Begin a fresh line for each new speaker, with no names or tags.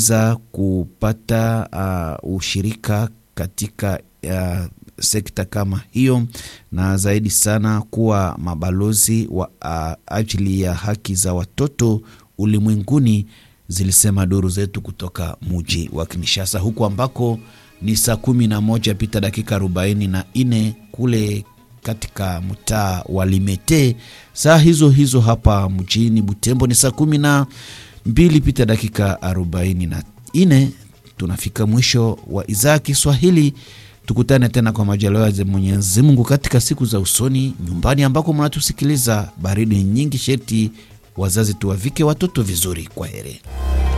kuweza kupata uh, ushirika katika uh, sekta kama hiyo na zaidi sana kuwa mabalozi wa uh, ajili ya haki za watoto ulimwenguni, zilisema duru zetu kutoka muji wa Kinshasa, huku ambako ni saa kumi na moja pita dakika arobaini na nne kule katika mtaa wa Limete. Saa hizo hizo hapa mjini Butembo ni saa kumi na mbili pita dakika arobaini na nne. Tunafika mwisho wa idhaa ya Kiswahili. Tukutane tena kwa majaliwa ya Mwenyezi Mungu katika siku za usoni, nyumbani ambako mnatusikiliza. Baridi nyingi, sheti wazazi tuwavike watoto vizuri. Kwa heri.